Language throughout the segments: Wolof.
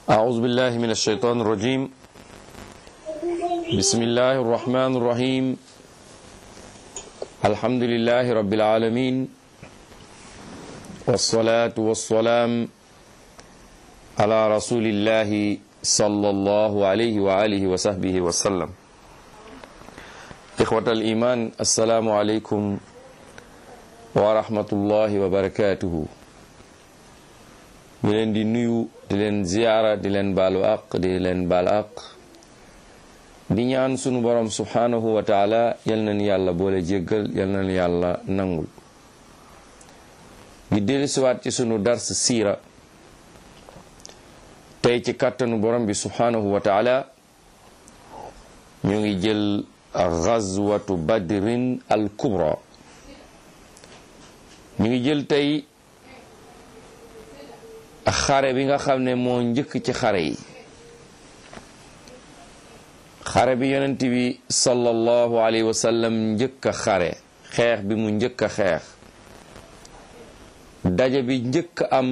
أعوذ بالله من الشيطان الرجيم بسم الله الرحمن الرحيم الحمد لله رب العالمين والصلاة والسلام على رسول الله صلى الله عليه وآله وصحبه وسلم إخوة الإيمان السلام عليكم ورحمة الله وبركاته ñu leen di nuyu di leen ziyaara di leen baalu aq di leen baal aq di ñaan sunu borom subhanahu wa taala yal nañu yàlla boole jéggal yal nañu yàlla nangul ñu dellusiwaat ci sunu dars siira tey ci kàttanu borom bi subhanahu wa taala ñu ngi jël gazwatu badrin al kubra ñu ngi jël tey xare bi nga xam ne moo njëkk ci xare yi xare bi yonent bi sallallahu alayhi wa sallam njëkk a xare xeex bi mu njëkk a xeex daje bi njëkk am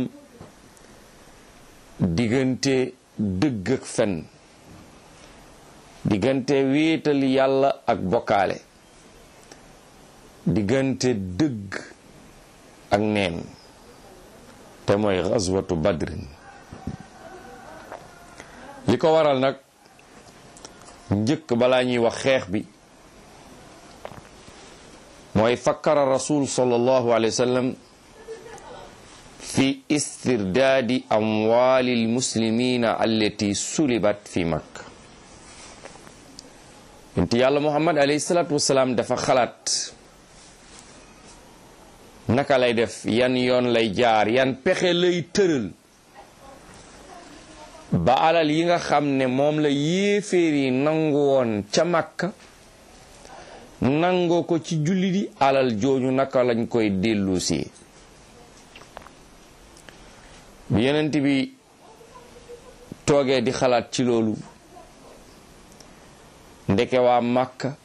diggante dëgg ak fen diggante wéetal yàlla ak bokkaale diggante dëgg ak neen te mooy xazwatu badrin li ko waral nag njëkk balaa ñuy wax xeex bi mooy fakkara rasul sallallahu alayhi wa sallam fi istirdaadi amwaali almuslimina allati sulibat fi makka inti yàlla muhammad alayhi salatu wasalaam dafa xalaat naka lay def yan yoon lay jaar yan pexe lay tëral ba alal yi nga xam ne moom la yéeféer yi nangu woon ca Makka nangoo ko ci jullit yi alal jooju naka lañ koy dellusi bi yenent bi toogee di xalaat ci loolu ndeke waa Makka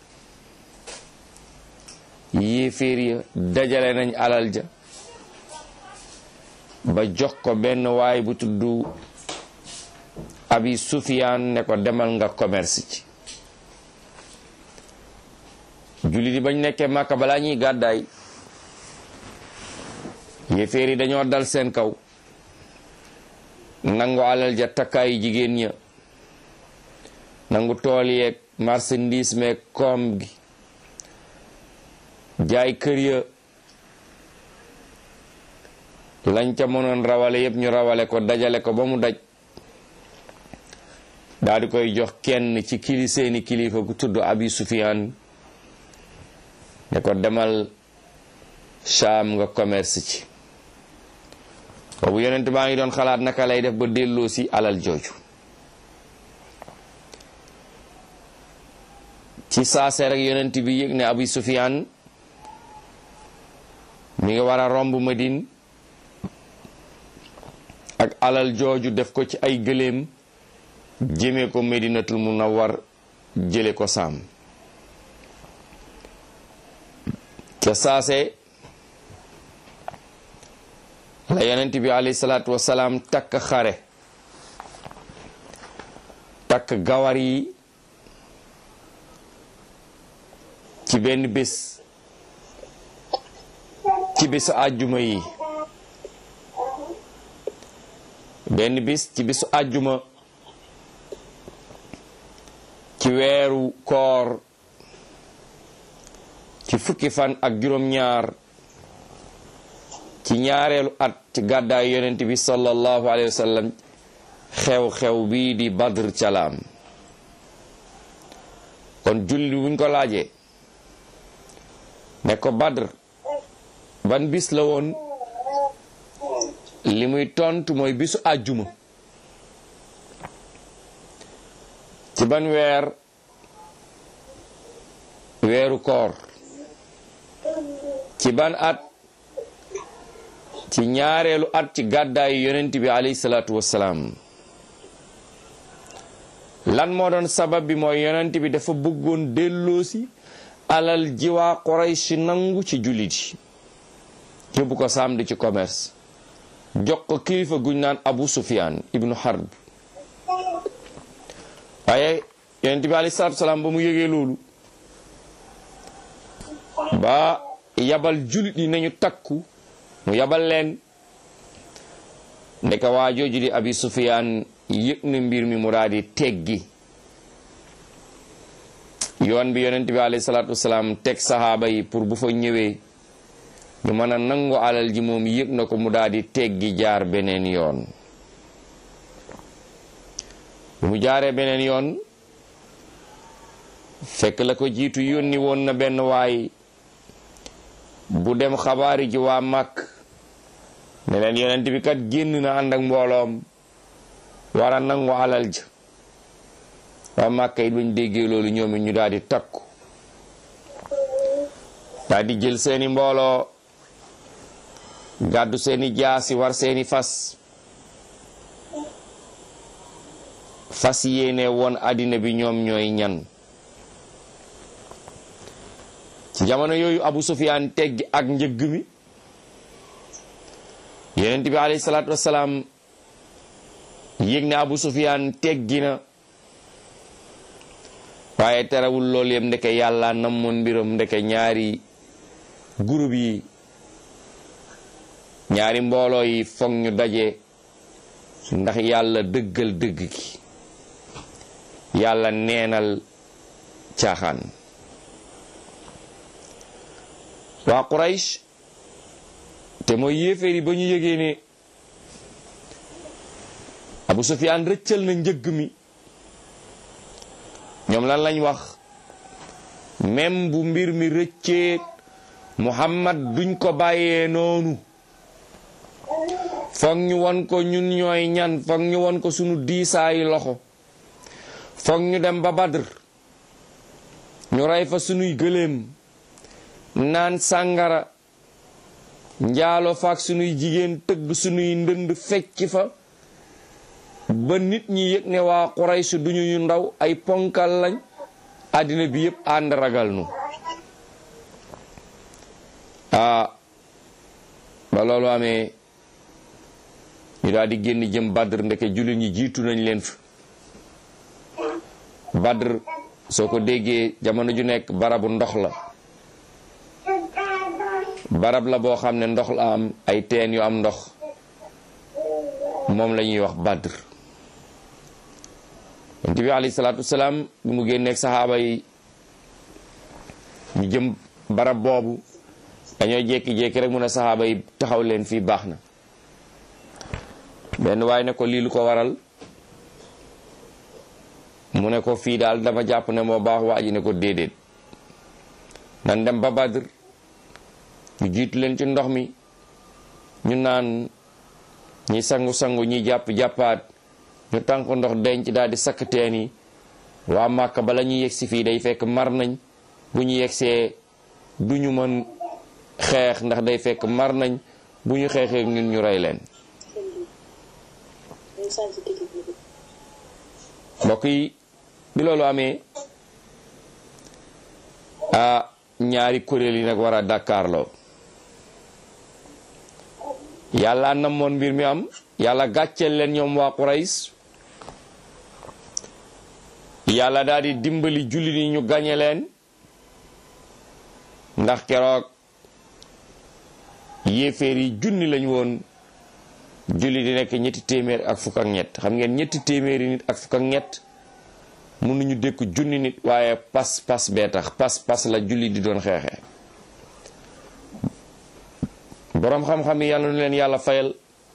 yéeféer ya dajale nañ alal ja ba jox ko benn waay bu tudd abi sufiyaan ne ko demal nga commerce ci jullit yi bañ nekkee màkka balaa ñuy gàddaay yéeféer yi dañoo dal seen kaw nangu alal ja takkaayu jigéen ña nangu tool yeeg marchandise meeg koom gi jaay kër ya lañ ca mënoon rawale yépp ñu rawale ko dajale ko ba mu daj daal di koy jox kenn ci kili seeni kilifa ku tudd abi sufiyaan ne ko demal Shaam nga commerce ci boobu yonent baa ngi doon xalaat naka lay def ba delloo si alal jooju ci saase rek yonent bi yëg ne abi sufiyaan mi ngi war a romb Madine ak alal jooju def ko ci ay gëléem jëme ko Medinatul Munawwar jële ko saam ca saase la yonent bi alayhi salaatu wasalaam takk xare takk gawar yi ci benn bés ci bisu àjjuma yi benn bis ci bisu àjjuma ci weeru koor ci fukki fan ak juróom-ñaar ci ñaareelu at ci gàddaay yonent bi sallallahu alayhi wa sallam xew-xew bii di badr calaam kon julli buñ ko laajee ne ko badr ban bis la woon li muy tontu mooy bisu àjjuma ci ban weer weeru koor ci ban at ci ñaareelu at ci gàddaayu yonent bi alayhi salaatu wassalaam lan moo doon sabab bi mooy yonent bi dafa bëggoon delloosi alal jiwaa Quraysh nangu ci jullit yi yóbbu ko saam di ci commerce jox ko kilifa guñ naan Abu Sufyan ibnu Harb waaye yonent bi alayhi salaatu salaam ba mu yëgee loolu ba yabal julit yi nañu takku mu yabal leen ndeka waa jooju di abi sufiyaan yëg na mbir mi mu daal di teggi yoon bi yonent bi alayhi salaatu wasalaam teg saxaaba yi pour bu fa ñëwee ñu mën a nangu alal ji moom yëg na ko mu daal di teggi jaar beneen yoon bu mu jaaree beneen yoon fekk la ko jiitu yónni woon na benn waay bu dem xabaari ji waa màkk ne leen yonent bi kat génn na ànd ak mbooloom war a nangu alal ja waa màkk it bañ déggee loolu ñoom it ñu daal di takku daal di jël seeni mbooloo gàddu seeni jaasi war seeni fas fas yéene woon àddina bi ñoom ñooy ñan ci jamono yooyu Abu Sufyaan teggi ak njëgg mi yonent bi alayhi salaatu wassalaam yëg ne Abu Sufyaan teggi na waaye terewul loolu yëpp ndeke yàlla namoon mbiram ndeke ñaari groupe yi ñaari mbooloo yi foog ñu daje ndax yàlla dëggal dëgg gi yàlla neenal caaxaan waa Quraysh te mooy yéeféer yi ba ñu yëgee ne Abu Sufyaan rëccal na njëgg mi ñoom lan lañ wax même bu mbir mi rëccee Muhammad duñ ko bàyyee noonu foog ñu won ko ñun ñooy ñan foog ñu won ko sunu diisaayi loxo foog ñu dem ba Badr ñu rey fa sunuy gëléem naan sàngara njaalo faak sunuy jigéen tëgg sunuy ndënd fecc fa ba nit ñi yëg ne waa Quraysh duñu ñu ndaw ay ponkal lañ àddina bi yëpp ànd ragal nu ah ba loolu amee ñu daal di génn jëm Badr ndeke jullit ñi jiitu nañ leen fa Badr soo ko déggee jamono ju nekk barabu ndox la barab la boo xam ne ndox la am ay teen yu am ndox moom la ñuy wax Badr yonent bi alayhi salaatu wasalaam bi mu génneeg saxaaba yi ñu jëm barab boobu dañoo jékki-jékki rek mun a saxaaba yi taxaw leen fii baax na benn waaye ne ko lii lu ko waral mu ne ko fii daal dama jàpp ne moo baax waa ji ne ko déedéet nan dem ba Badr ñu jiitu leen ci ndox mi ñu naan ñi sangu-sangu ñi jàpp-jàppaat ñu tànk ndox denc daal di sakk teen yi waa Màkka bala ñuy yegsi fii day fekk mar nañ bu ñu yegsee du ñu mën xeex ndax day fekk mar nañ bu ñu xeexee ñun ñu rey leen mbokk yi bi loolu amee a ñaari kuréel yi nag war a dàkkaarloo yàlla namoon mbir mi am yàlla gàcceel leen ñoom waa Qurays yàlla daal di dimbali jullit yi ñu gañe leen ndax keroog yéeféer yi junni lañu woon julli di nekk ñetti téeméer ak fukk ak ñett xam ngeen ñetti téeméeri nit ak fukk ak ñett mënuñu dékk junni nit waaye pas pas bee tax pas pas la julli di doon xeexee boroom xam-xam yi yàlla nu leen yàlla fayal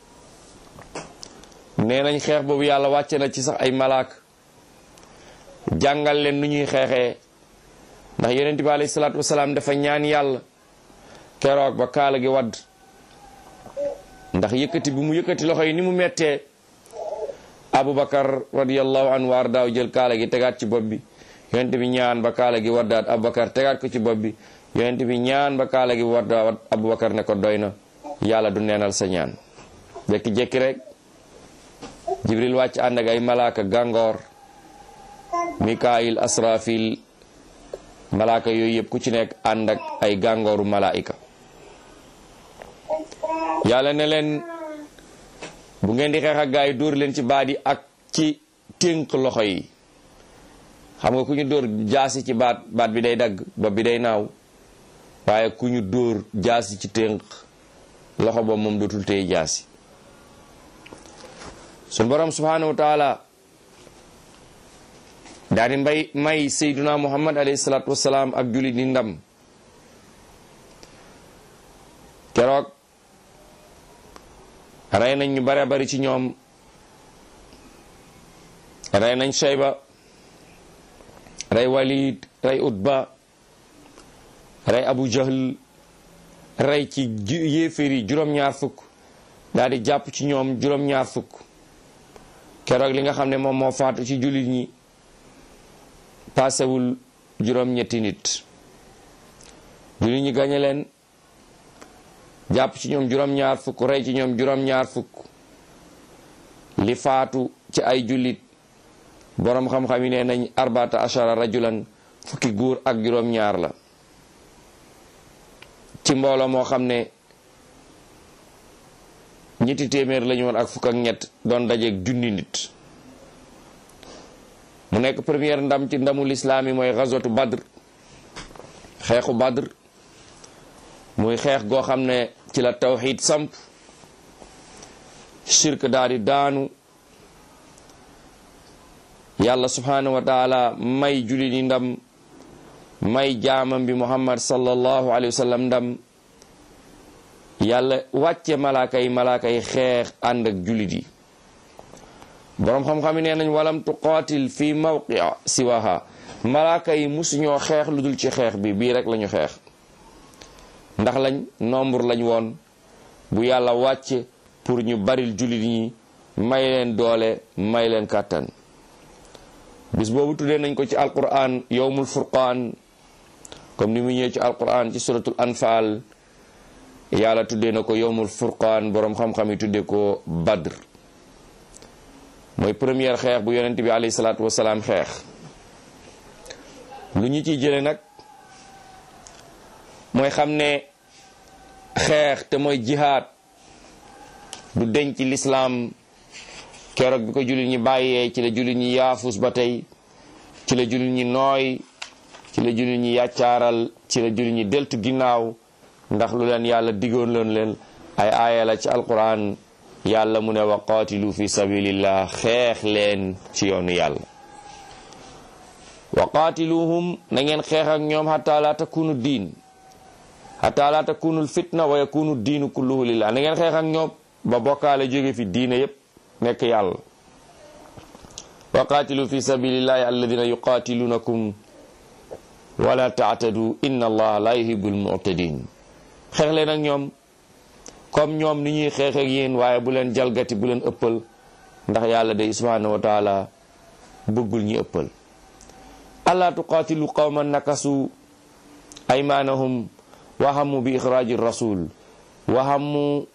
nee nañ xeex boobu yàlla wàcce na ci sax ay malaak jàngal leen nu ñuy xeexee ndax yonent bi alayhi salaatu wasalaam dafa ñaan yàlla keroog ba kaala gi wadd ndax yëkkati bi mu yëkkati loxo yi ni mu mettee abubakar radiallahu anhu waar daaw jël kaala gi tegaat ci bopp bi yonent bi ñaan ba kaala gi waddaat abubakar tegaat ko ci bopp bi yonent bi ñaan ba kaala gi waddaat abubakar ne ko doy na yàlla du neenal sa ñaan jekki-jekki rek jibril wàcc ànd ak ay malaaka gàngoor mikail asrafil malaaka yooyu yëpp ku ci nekk ànd ak ay gàngooru malaayika yàlla ne leen bu ngeen di xeex ak gaa yi dóor leen ci baat yi ak ci tënk loxo yi xam nga ku ñu dóor jaasi ci baat baat bi day dagg bopp bi day naaw waaye ku ñu dóor jaasi ci tënk loxo ba moom dootul téye jaasi suñ borom subhanahu wa taala daal di mbay may sayduna muhammad alayhi salaatu wasalaam ak jullit di ndam keroog rey nañ ñu bare bari ci ñoom rey nañ shayba rey walid rey utba rey abu jahl rey ci yéeféeri juróom-ñaar fukk daal di jàpp ci ñoom juróom-ñaar fukk keroog li nga xam ne moom moo faatu ci jullit ñi paasewul juróom-ñetti nit jullit ñi gañe leen jàpp ci ñoom juróom-ñaar fukk rey ci ñoom juróom-ñaar fukk li faatu ci ay jullit boroom xam-xam yi nee nañ arbata ashara rajulan fukki góor ak juróom-ñaar la ci mbooloo moo xam ne ñetti téeméer lañu woon ak fukk ak ñett doon dajeeg junni nit mu nekk première ndam ci ndamul islaam yi mooy gazwatu badr xeexu badr muy xeex goo xam ne ci la tawxid samp shirk daal di daanu yàlla subhanahu wa taala may julli ni ndam may jaamam bi muhammad sallallahu alayhi wa sallam ndam yàlla wàcce malaaka yi malaaka yi xeex ànd ak jullit yi boroom xam-xam yi nee nañ walam tuqaatil fi mawqi siwaha malaaka yi musuñoo xeex lu dul ci xeex bi bii rek lañu xeex ndax lañ nombre lañ woon bu yàlla wàcce pour ñu baril jullit ñi may leen doole may leen kàttan bis boobu tuddee nañ ko ci alquran yowmul furqaan comme ni mu ñëwee ci alquran ci suratul anfal yàlla tuddee na ko yowmul furqaan boroom xam-xam yi tuddee ko badr mooy première xeex bu yonent bi alayhi salaatu wasalaam xeex lu ñu ciy jële nag mooy xam ne xeex te mooy jihaad du denc lislaam keroog bi ko jullit ñi bàyyee ci la jullit ñi yaafus ba tey ci la jullit ñi nooy ci la jullit ñi yàccaaral ci la jullit ñi deltu ginnaaw ndax lu leen yàlla diggoon loon leen ay aaya la ci alquran yàlla mu ne wa qaatilu fi sabilillah xeex leen ci yoonu yàlla wa qaatiluhum na ngeen xeex ak ñoom xataa laa takunu diin xataa laa takunu fitna wa yakunu diinu kulluhu lillah na ngeen xeex ak ñoom ba bokkaale jóge fi diine yépp nekk yàlla wa qaatilu fi sabilillahi alladina yuqaatilunakum wala taatadu inna allaha la yuhibbul mu'tadin xeex leen ak ñoom comme ñoom ni ñuy xeex ak yéen waaye bu leen jalgati bu leen ëppal ndax yàlla day subhanahu wa taala bëggul ñi ëppal alla tuqaatilu qawman nakasu aymanahum wahamu bi ixraaji rasul wahamu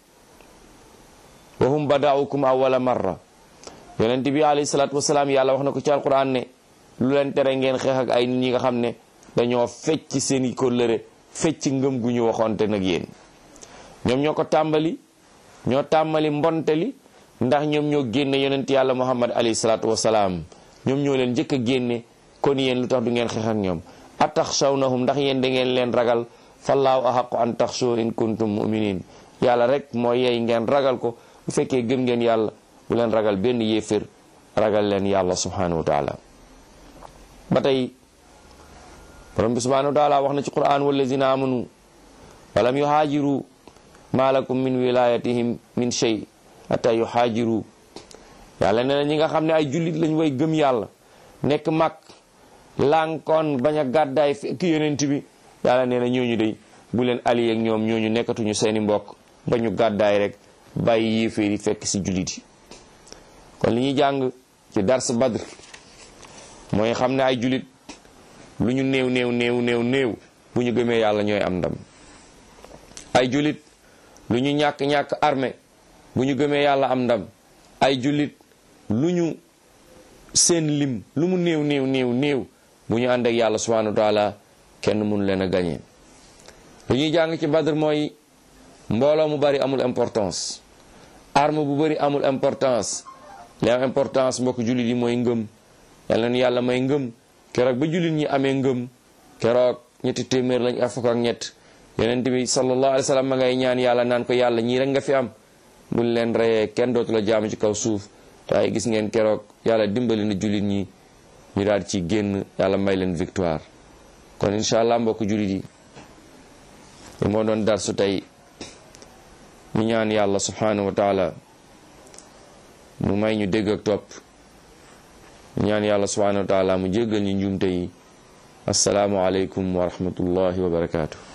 wahum badaukum awwala marra yonent bi alayhi salaatu wasalaam yàlla wax na ko ci alquran ne lu leen tere ngeen xeex ak ay nit ñi nga xam ne dañoo fecc seen i kóllëre fecc ngëm gu ñu waxoonte nag yéen ñoom ñoo ko tàmbali ñoo tàmbali mbonteli ndax ñoom ñoo génne yonent yàlla muhammad alayhi salaatu wasalaam ñoom ñoo leen njëkk a génne kon yéen lu tax du ngeen xeex ak ñoom ataxshawnahum ndax yéen da ngeen leen ragal fallaahu ahaqu an taxshaw in kuntum muminin yàlla rek moo yey ngeen ragal ko bu fekkee gëm ngeen yàlla bu leen ragal benn yéefér ragal leen yàlla subhanahu wa taala ba tey borom bi subhanahu wa taala wax na ci quran wallazina amanu walam yuhaajiru ma lakum min wilayatihim min shay hatta yuhaajiru yàlla nee na ñi nga xam ne ay jullit lañ way gëm yàlla nekk mag lànkoon bañ a gàddaay fekk yonent bi yàlla nee na ñooñu day bu leen allié ak ñoom ñooñu nekkatuñu seeni mbokk ba ñu gàddaay rek bàyyi yéeféer yi fekk ci jullit yi kon li ñuy jàng ci dars badr mooy xam ne ay jullit lu ñu néew néew néew néew néew bu ñu gëmee yàlla ñooy am ndam ay jullit lu ñu ñàkk-ñàkk armée bu ñu gëmee yàlla am ndam ay jullit lu ñu seen lim lu mu néew néew néew néew bu ñu ànd ak yàlla subhanahu wa taala kenn mënu leen a gañee lu ñuy jàng ci badr mooy mbooloo mu bari amul importance arme bu bari amul importance li am importance mbokk jullit yi mooy ngëm yàlla na yàlla may ngëm keroog ba jullit ñi amee ngëm keroog ñetti téeméer lañ ak fukk ak ñett yonent bi sallallahu alayhi wa sallam ma ngay ñaan yàlla naan ko yàlla ñii rek nga fi am buñ leen reyee kenn dootu la jaamu ci kaw suuf waaye gis ngeen keroog yàlla dimbali na jullit ñi ñu daal ci génn yàlla may leen victoire kon incha allah mbokk jullit yi li moo doon darsu tey ñu ñaan yàlla subhanahu wa taala mu may ñu dégg ak topp ñu ñaan yàlla subhanahu wa taala mu jéggal ñu njuumte yi assalaamu aleykum wa rahmatullahi wa barakaatu